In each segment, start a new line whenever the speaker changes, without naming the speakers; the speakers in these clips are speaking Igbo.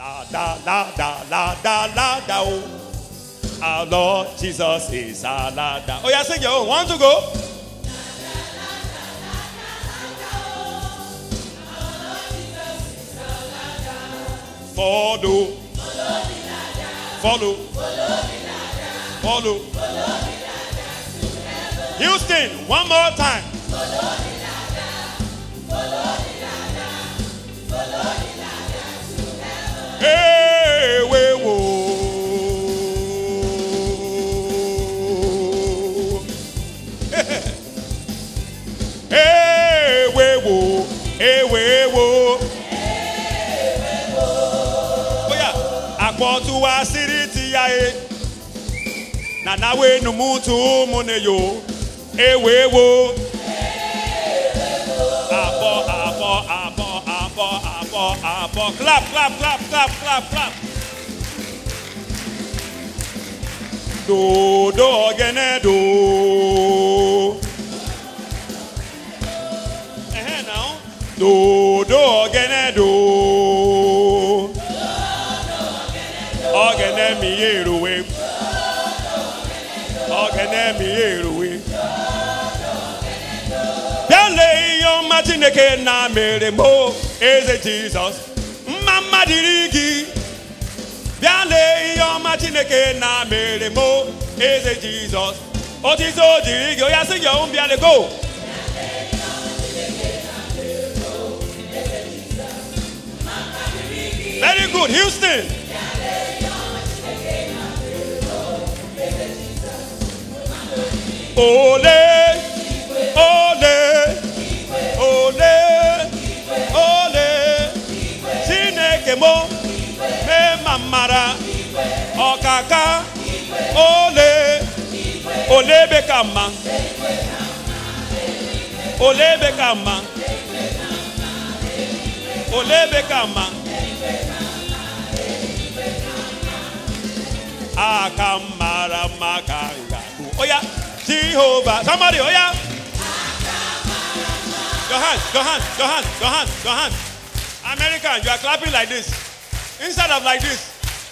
La da la da la da la da oh. Our Lord Jesus is our la da. Oh yeah, sing your own. One to go. Follow. Follow. Follow. Houston, one more time. Hey, we wo. Hey, we wo. Hey, we wo. Oya, akpọtụ wa siri ti ya e. Na na we numutu mụ na yo. Ewe wo. Abọ, abọ, abọ, abọ, abọ, abọ. Clap, clap, clap, clap, clap, clap. Do, do, ogene, do. Ehe, now. Do, do, ogene, do. Ogene mi eruwe. Ogene mi eruwe. Bịale ihe ọma Chineke na mere mo eze Jizọs mma mma dịrị gị bịale ihe ọma Chineke na mere mo eze Jizọs otito dịrị gị onye sị gị ọhụ bịale go Very good, Houston. Ole, ole, ole, ole, Chineke mo, mee ma mara, ọkaka, ole, ole ebe ka mma, ole ebe ka mma, ole ebe ka mma. aka mara mma ka ngakwu oya jehova somebody oya your hands your hands your hands your hands your hands american you are clapping like this instead of like this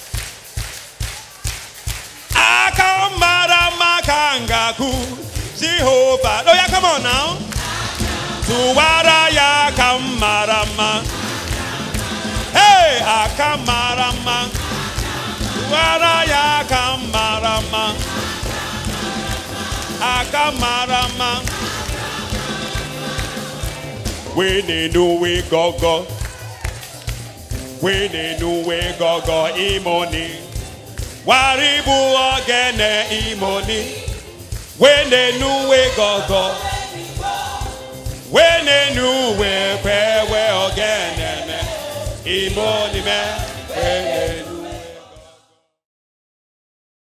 aka mara mma ka ngakwu jehova oya come on now tụwara ya aka mara mma hey aka mara mma Wara ya aka mara mma aka mara mma wee na-enu wee gọgọ wee na-enu wee gọgọ imoni waribu ogene imoni wee na-enu wee gọgọ wee na-enu wee kwewe ogene me imoni me